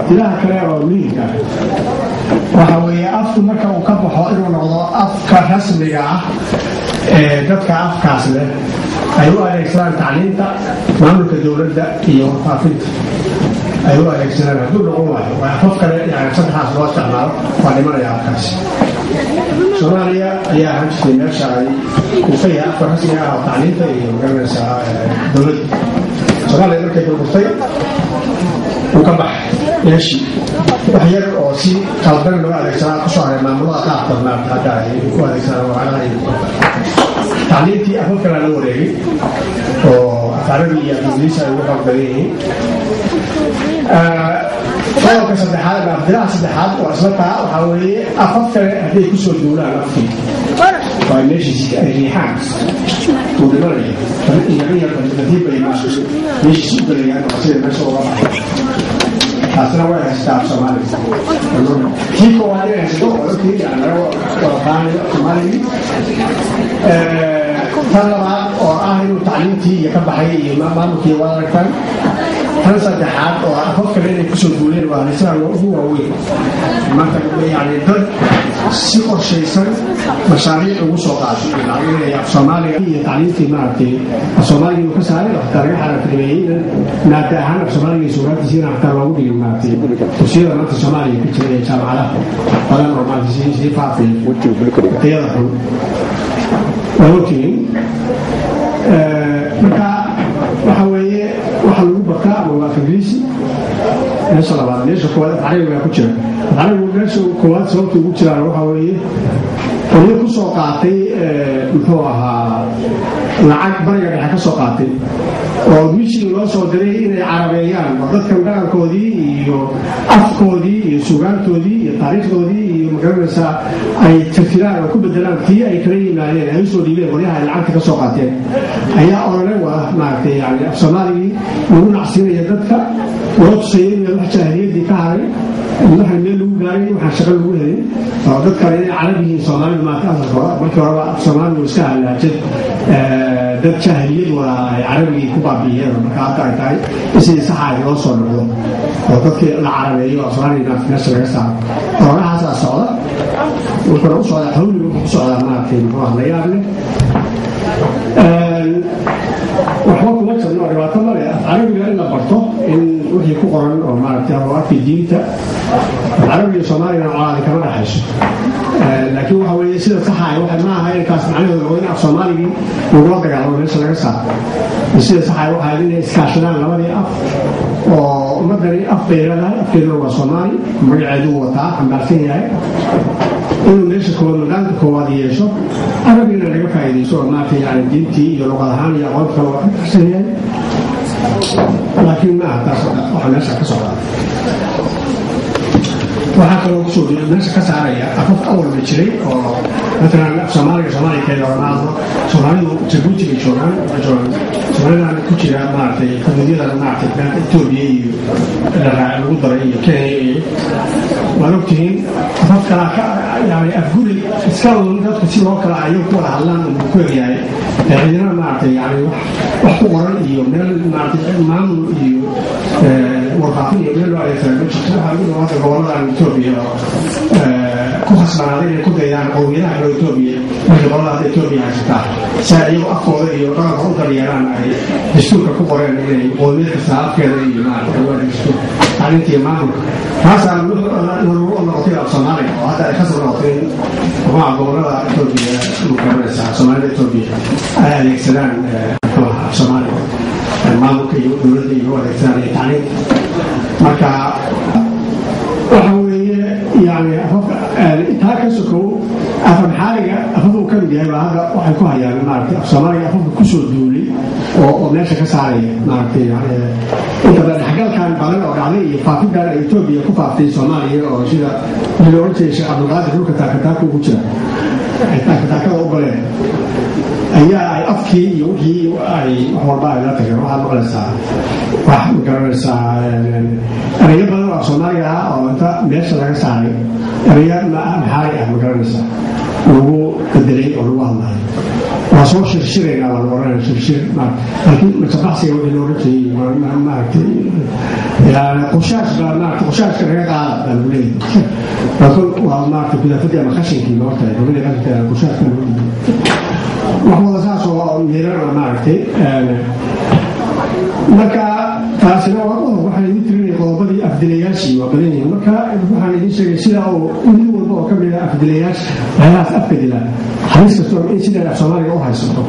ilaha kale oo muhiimka waxa weeye afku marka uu ka baxo inuu noqdo afka rasmiga ah ee dadka afkaas leh ay u adeegsadaan tacliinta maamulka dowladda iyo warfaafinta ay u adeegsadaan hadduu noqon waayo waa afaf kale yani saddexaas loo isticmaalo waa dhimanaya afkaasi soomaaliya ayaa ahaan jirtay meesha ay uu ka yahay afka rasmiga ah oo tacliinta iyo magaranaysa dowladda soomaaliya markay burburtay uu ka baxay meeshii wax yar oo si qaldan loo adeegsadaa kusoo haray maamulada qaarkood maarata hadda ay u adeegsadaan wacalaha iyo tacliintii afaf kale la wareegay oo afcarabi iyo ingiliisi ay ugu xoog badan yihiin qodobka saddexaad ama afdilaha saddexaad oo isla taa waxaa weeye afaf kale hadday kusoo duulaan afkii waa meeshiisi ay riixaan uu dhimanaya yaqiyaqadiib bay meeshiisi u gelayaan oo sida meesha uga baxay taasina way haystaa af soomaaliga kii koowaad inay haysto oo ogtii yani laga wadaqaanayo soomaaligii tan labaad oo ah inuu tacliintii iyo ka baxay iyo maamulkii wada aragtaan tan saddexaad oo afaf kale inay kusoo duuleen waa halisaha ugu waaweyn marka yani dad si qorshaysan mashaariic ugu soo qaatay inay af soomaaliga iyo tacliintii maaragtay af soomaaliga uu ka saaray oo xataa laga xaraantinimeeyey maada ahaan af soomaaliga iyo suugaantiisiina xataa loogu dhigin maaragtay dugsiyada maanta soomaaliya ku jira ee jaamacadaha badan oo maaragtay sii sii faafay tayada xun waa ogtihiin marka waxa weeye waxa lagu bartaa ama waa ingiriisi meesha labaad meesha koowaad afcarabigaa ku jira afcarabigu meesha koowaad sababta ugu jiraan waxa weeye qolyo ku soo qaatay muxuu ahaa lacag bariga dhexe ka soo qaatay oo mishin loo soo diray inay carabeeyaan oo dadkan dhaqankoodii iyo afkoodii iyo sugaantoodii iyo taariikhdoodii iyo magaranaysaa ay tirtiraan oo ku bedelaan tii ay kala yimaadeen ay usoo dhiibeen qolyaha ay lacagta ka soo qaateen ayaa olole wada maaragtay yani af soomaaligii lagu nacsiinaya dadka loo tusayay in wax jaahiliyaddii ka haray waxaan meel lagu gaaray waxaan shaqo lagu helin oo dad kale inay carab yihiin soomaalidu maanta asalka markii horeba soomaalidu iska halaajad dad jaahiliyad wada ay carabigii ku baabi'iyeen marka hadda ay tahay in sidii saxa ay loo soo noqdo oo dadkii la carabeeyo oo soomaaliga meesha laga saaro ololahaasaa socda wuxuuna u socdaa hawliga wuxuu ku socdaa maaragtay muxuu ah la yaab leh waxba kuma jirno oo dhibaato male carabiga in la barto in wixii ku qoran oo maaragtay awaarkii diinta carabiga soomaaligana colaadi kama dhexayso laakiin waxa weeye sida saxa ah waxa ma aha inkaas macnaheedu waa in af soomaaligii lagula dagaalamo meesha laga saaro sida saxa ah waxa inay iskaashadaan labadii af oo ummadani af bay leedahay afkeeduna waa soomaali magaceedu wataa xambaarsan yahay inuu meesha koowaad magaanka koowaad yeesho arabigana laga faa'iidayso oo maarata yani diintii iyo luqad ahaan iyo aqoonta kale waa ka baxsan yahay laakiin ma aha taas waxa meesha ka socda waxaa kaloo kusoo meesha ka saaraya afaf awalba jiray oo matalan af soomaaliga soomaaliya kale lagama hadlo soomaalidu jabuuti bay joogaan joogaan soomaalidana ku jira maaragtay xuduudyada maaragtay beelka etoobiya iyo lagu daray iyo kenya iyo waad ogtihiin afaf kalaa ka yani afguri iska un dadku si loo kala ayagu ku wada hadlaan uu ku egyahay cidina maaragtay yani wax ku qoran iyo meel maaragtay maamul iyo warfaafin iyo meel loo adeegsada ma jirto waxaa lagu dhawaada goboladan etoobiya oo ku khasbanaaday inay ku daydaan qowmiyadaha kale etoobiya markii qolada hadda etoobiya haysataa si ay iyagu afkooda iyo dhaqanka u daryeelaan ay dastuurka ku qoreen inay qowmiyad kasta afkeeda iyo maaragtay waa dastuur tacliinta iyo maamulka taasaa noqotay af soomaaliga oo hadda ay kasoo noqotay muxuuha gobolada etoobiya mukaranaysaa soomaalida etoobiya ay adeegsadaan muxuuha af soomaaliga maamulka iyo dowladda iyo u adeegsadaan iyo tacliinta marka waxa weeye yani taa ka sokow afamxaaliga afafuu ka mid yahay baa hadda waxay ku hayaan maaragtay af soomaaliga afafka kusoo duulay oo oo meesha ka saaraya maaragtay inta badan xagalkan badan oo dhacday iyo faafintan ay etoobiya ku faaftay soomaaliya oo sida wixii la oran jiray sheekh cabdulqaadir dhulka taakataaka ugu jira ay taakataakada u galeen ayaa ay afkii iyo wixii ay wax walba ay la tageen waxaad maqlaysaa wax magaranaysaa erayo badan oo soomaaliga ah oo inta meesha laga saaray erayo maxaali ah magaranaysaa lagu bedelay oo lagu hadlayo waa soo shirshiraynaa baan oranaya shirshir laakiin matabaxsiga wixii loola jeeyay maaragtay qushaas baa maarata qushaashka naga qaada baa lagu leeyahay laakiin waa maarata gudaafadii ama qashinkii maogta gabadhii qashinka qushaashka lagu leeyahay wax wada saas oo miirana maaragtay marka taasina waa qodob waxaan idin tirinaya qodobadii afdilayaashii waa badan yihiin marka waxaan idin sheegay sida uu mid walba oo ka mid ah afdilayaasha waxyaalahaas afka dila halis kastoo in sidaa af soomaaliga u haysato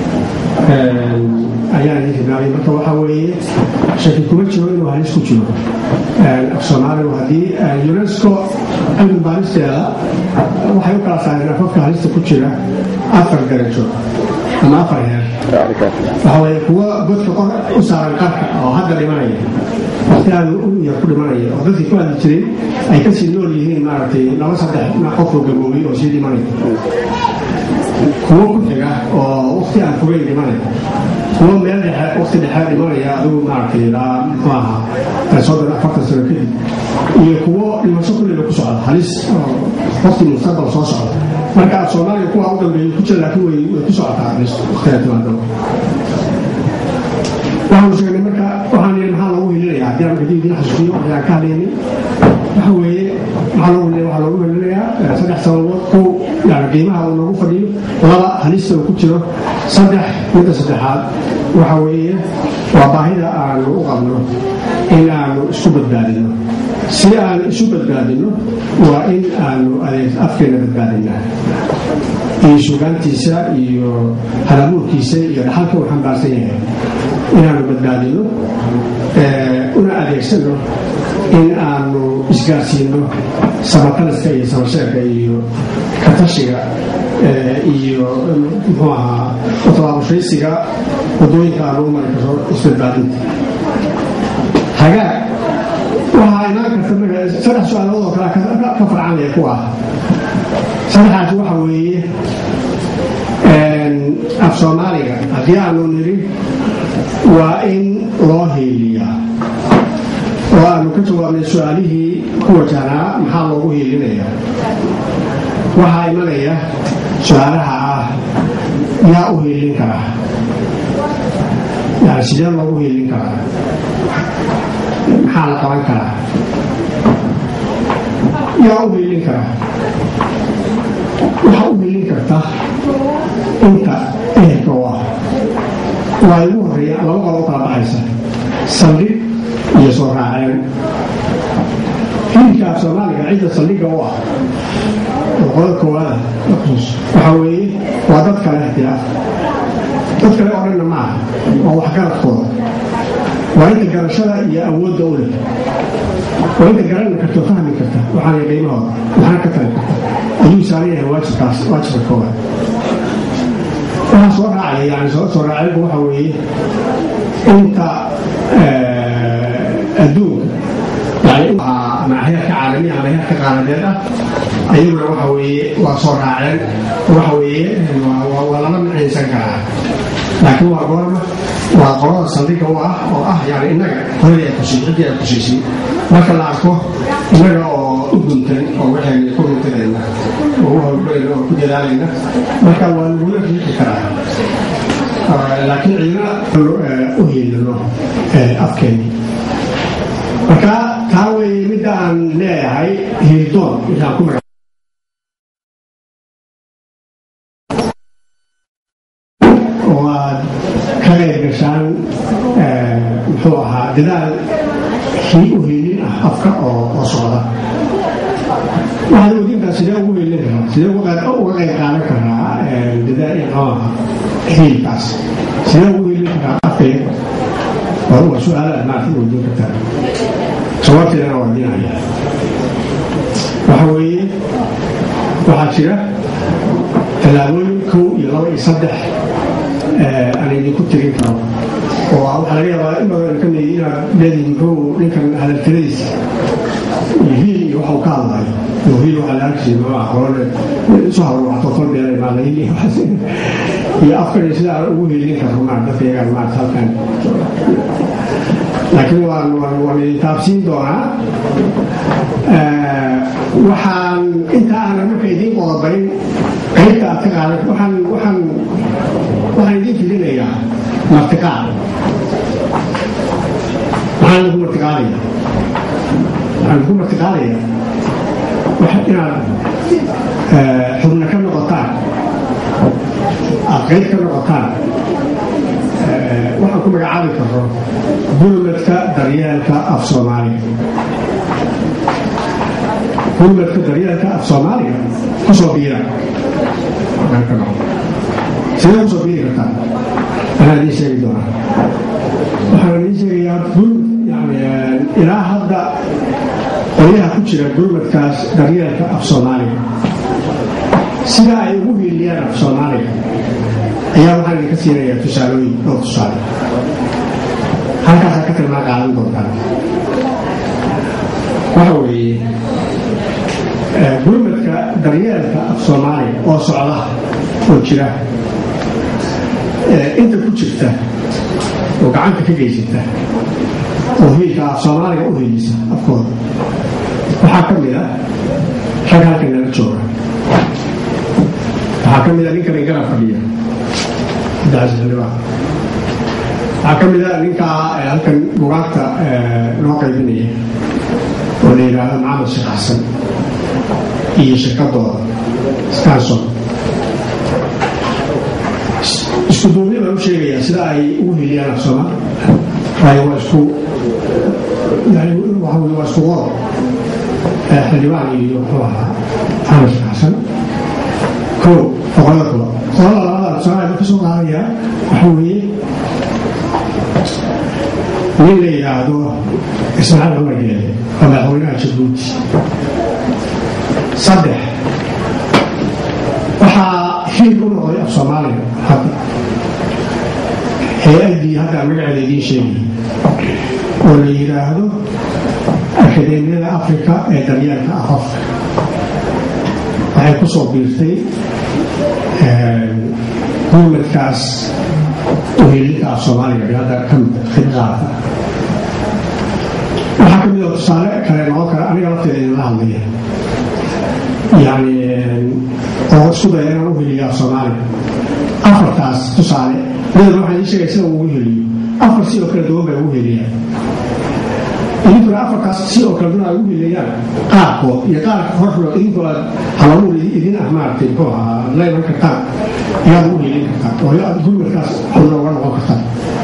ayaan idin tilmaamay marka waxaa weeye shaki kuma jiro inuu halis ku jiro af soomaaligu haddii unesco cilmi baaristeeda waxay u kala saareen afafka halista ku jira afar darajo ama afar heer waxa weeye kuwa godka qor u saaran qarka oo hadda dhimanaya waqti aad u yar ku dhimanaya oo dadkii ku hadli jiray ay kasii nool yihiin maaragtay laba saddex qofoo gaboobay oo sii dhimanaya kuwo ku xiga oo waqti aan fogeyn dhimanaya kuwo meel dhexe waqti dhexe dhimanaya adigu maaragtay ilaa muxuu ahaa soddon afartan sano kadib iyo kuwo dhimasho kulliba ku socda halis oo waqti mustaqbal soo socda marka soomaaliya kuwa u dambeeyey ku jira laakiin way way ku socotaa halis waqtiga timaado waxaanu sheegnay marka waxaan yidhi maxaa loogu helinayaa haddii aan kadib idin xasuusiyo waxaan ka hadlaynay waxa weeye maxaa loogu helinayaa waxaa loogu helinayaa saddex sababood kow yani qiimaha uu noogu fadhiyo laba halista uu ku jiro saddex midda saddexaad waxa weeye waa baahida aanu u qabno in aanu isku badbaadino si aan isu badbaadino waa in aanu adeeg afkeena badbaadinaa iyo sugaantiisa iyo halabuurkiisa iyo dhaxalka uu xambaarsan yahay inaanu badbaadino una adeegsano in aanu isgaarsiino samataliska iyo samasheerka iyo katashiga iyo muxuu ahaa tabaabushaysiga wadooyinka aanu u mari karo isbadbaadinta hagaag waxaa inaan karta saddex su-aalood oo kale ka farcanaya ku ah saddexaas waxa weeye af soomaaliga haddii aanu niri waa in loo heeliyaa oo aanu ka jawaabnay su-aalihii ku wajahnaa maxaa loogu heelinaya waxaa imanaya su-aalaha ah yaa u heelin karaa yani sidee loogu heelin karaa maxaa la qaban karaa yaa u heelin karaa waxaa u helin karta inta ehelka u ah waa igu horeeya laba qolo u kala baxaysa saldhig iyo soo raaceen hilibka af soomaaliga cidda saldhigga u ah oo qolada koowaada waxaa weeye waa dad kale ixtilaaf dad kale oo dhanna ma aha waa waxgaradkooda waa inta garashada iyo awoodda u leh waa inta garanna karta oo fahmi karta waxaana qiimahooda waxaana ka tali karta ayuu saaran yahay waajibkaas waajibka koowaad waxaa soo raacaya yani soo soo raacaygu waxa weeye inta adduunka yani ama heerka caalami ama heerka qaaladeed ah ayaguna waxa weeye waa soo raaceen waxa weeye waa lala micaysan karaa laakiin waa goorma waa qolada saldhigga u ah oo ah yani innaga horadii ay kusii ciddii ay kusiisay marka la arko innaga oo u guntan oo waxayna ku guntanayna oo u howlgalayna oo ku dadaalayna marka waa lagula riixi karaa laakiin ciidana u heelino afkeeni marka taa weeye midda aan leeyahay hiildoon intaan ku maga oo aad ka qayb gashaan muxuu ahaa dadaal kii u heelin ah afka oo socda waxaad wadintaa sidee ugu heelin karaa sidee uga qayb qaadan karaa dadaal hiilkaas sidee ugu heelin karaa afkayga waa su-aalaad maarta weydiin kartaa jawaabteedana waa dinaya waxa weeye waxaa jira tallaabooyin kow iyo laba iyo saddex aan idinku tirin karo oo waxaa laga yaabaa in badan ka midi inaad leedihi muxuu ninkan hadaltiradiisa iyo hiil iyo waxau ka hadlayo iyo hiil waxaa la arki jiray maa qolole isu habarwacto kolbeela imaada hiil iyo iyo afkan sida aan ugu hiilin karno maa dadka yagaan maarta halkan laakiin waan waan waan idin taabsiin doonaa waxaan inta aanan marka idiin qodobayn qaybta aad ka qaadan waxaan waxaan waxaan idiin filinayaa martiqaad maxaa lagu martiqaadaya waxaan lagu martiqaadaya inaad xubno ka noqotaan aad qayb ka noqotaan waxaan ku magacaabi karo gurmadka daryeelka af soomaaliga gurmadka daryeelka af soomaaliga kusoo biira sidee kusoo biiri kartaa waxaan idiin sheegi doonaa waxaan idiin sheegayaa yani ilaa hadda qolyaha ku jira gurmadkaas daryeelka af soomaaliga sida ay ugu hiiliyaan af soomaaliga ayaa waxaan idinka siinayaa tusaalooyin oo tusaale halkaasaa ka tilmaa qaadan doontaan waxa weeye gurmadka daryeelka af soomaaliga oo socda oo jira inta ku jirta oo gacanta ka geysata oo hiilka af soomaaliga u hiilisa afkooda waxaa ka mid a rag halkan nala jooga waxaa ka mid a ninkan garab fadhiya waxaa ka mid a ninkaa halkan bugaagta noo qaybinaya oo la yidhaahdo maxamed sheekh xasan iyo shirkadooda scanson isku duubni baan u sheegayaa sida ay ugu hiliyaan af soomaali waayo waa isku waa isku wado xildhibaan iyo muxuu ahaa maxamed sheekh xasan ko boqolada kulo boqolada labada soomaaliya ka soo qaadayaa waxa weeye nin la yidhaahdo ismaaciil cumar geele oo madaxweynaha jabuuti saddex waxaa hiil u noqday af soomaaliya hadda hay-addii hadda magaceeda idiin sheegay oo la yidhaahdo akademiyada afrika ee daryeelka afafka waxay ku soo biirtay gurmadkaas uhiilinka af soomaaliga hadda ka mid khibqaata waxaa ka mid oo tusaale kale noqon kara aniga lafteeda idinla hadlaya yani oo isku daya inaan u heliyo af soomaaliga afartaas tusaale midaba waxaan ii sheegay sida ugu heliyo afar si oo kala duwan bay ugu heliyaan idinkuna afarkaas si oo kala duwan ay ugu heliyaan qaarkood iyo qaarka horxulo idinku aad halabuul idin ah maaragtay muxuu ahaa leeman kartaan ayaad ugu helin kartaan oo aad gurmadkaas xubno uga noqon kartaan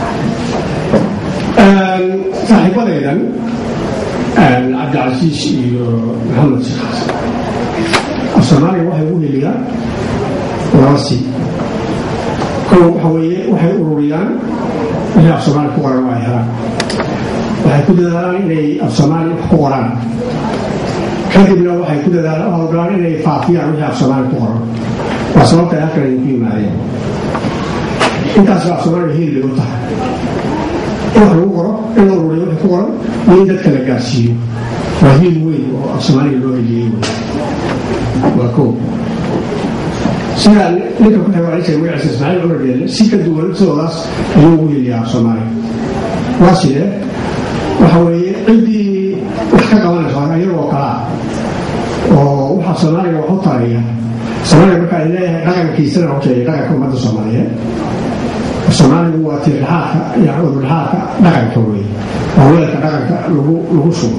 saaxiibadaydan cabdicasiis iyo maxamed sheekh xasan af soomaaliga waxay ugu heliyaan laba si kow waxa weeye waxay ururiyaan wixii af soomaaliya ku qoran oo ay helaan waxay ku dadaalaan inay af soomaaliya wax ku qoraan kadibna waxay ku dadaalaan howlgalaan inay faafiyaan wixii af soomaaliya ku qoran waa sababta ay halkan idinku yimaadeen intaas af soomaaliya hiil bay u tahay in wax lagu qoro in la ururiyo wixii ku qoran iyo in dadka la gaarsiiyo waa hiil weyn oo af soomaaliga loo heliyey wey waa kow sida ninka ku xewaalisay magaciisa ismaaciil cumar geelle si ka duwan sidoodaas ayuu ugu heliyaa af soomaaliga waa sidee waxa weeye ciddii wax ka qabanayso ayagoo kalaa oo waxaa soomaaliga wax u taraya soomaaliga marka ay leeyahay dhaqankiisana hojeeya dhaqanka ummadda soomaaliyeed soomaaligu waa tiirlaxaadka yani udulaxaadka dhaqanka wey waa weelka dhaqanka lagu lagu shubo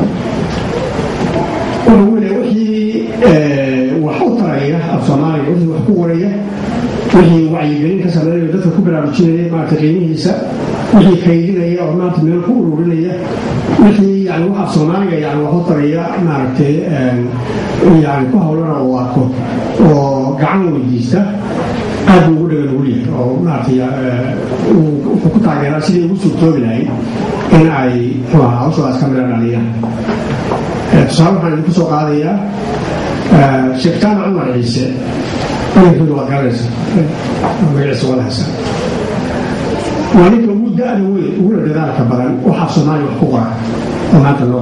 wuxuu wile wixii wax u taraya af soomaaliga wixii wax ku qoraya wixii wacyigelin ka sameynaya dadka ku baraarujinaya maarata qiimihiisa wixii kaydinaya oo maanta meel ku ururinaya wixii yani wax af soomaaliga yani wax u taraya maaragtay yani ku hawlana uu arko oo gacan weydiista aad buu ugu dhagan weliya oo maaragtay wuxuu ku taageeraa sidii ugu suurtoobi lahayd in ay muxuu ahaa hawshoodaas ka midha dhaliyaan tusaale waxaan idinku soo qaadayaa sheekh jaamac cumar ciise magankooda waad garanaysa magaciisa wada haysa waa ninka ugu da-da weyn uguna dadaalka badan waxaa soomaaliya wax ku qora oo maanta nool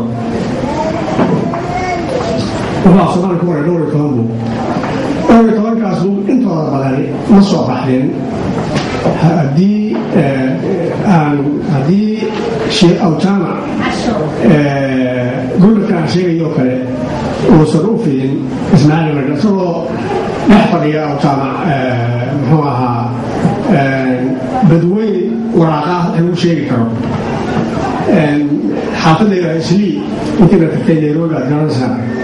waxaa soomaaliya ku qoray dhowr iyo toban buu dhowr iyo tobankaas buu intooda badani ma soo baxdeen haddii aan haddii sheekh awjaamac gurmadka aan sheegayoo kale uusan u fidin ismaaciil marka isagoo dhex fadhiya awjaamac muxuu ahaa badweyn waraaqaah lagu sheegi karo xaafadda islii intii la tagtay nairobi aad garanaysaa